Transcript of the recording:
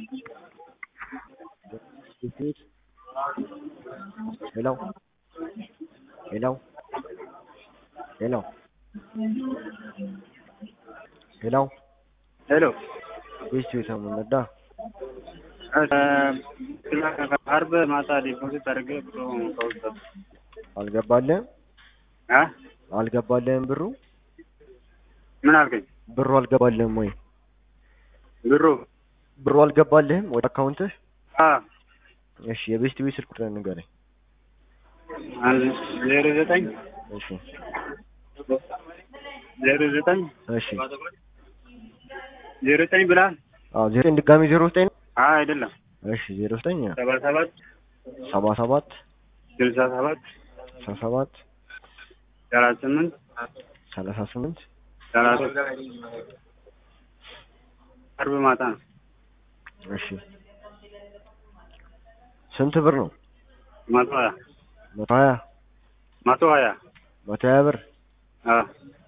Repeat. Hello? Hello? Hello? Hello? ሄሎ ቤስቱ የተመነዳ አርብ ማታ ዲፖዚት አድርጌ ብሎ ከውስጥ አልገባልህም? አ አልገባልህም ብሩ? ምን አልከኝ? ብሩ አልገባልህም ወይ? ብሩ ብሩ አልገባልህም ወደ አካውንትህ? አ እሺ የቤስት ቤት ስልክ ቁጥር ንገረኝ። አንድ ዜሮ ዘጠኝ እሺ ዜሮ ዘጠኝ እሺ ዜሮ ዘጠኝ ብላል? አዎ ዜሮ ዘጠኝ ድጋሚ ዜሮ ዘጠኝ ነው? አ አይደለም እሺ ዜሮ ዘጠኝ ሰባ ሰባት ሰባ ሰባት ስልሳ ሰባት ስልሳ ሰባት ሰላሳ ስምንት ሰላሳ ስምንት ሰላሳ አርብ ማታ ነው። እሺ ስንት ብር ነው? መቶ ሀያ መቶ ሀያ መቶ ሀያ መቶ ሀያ ብር አ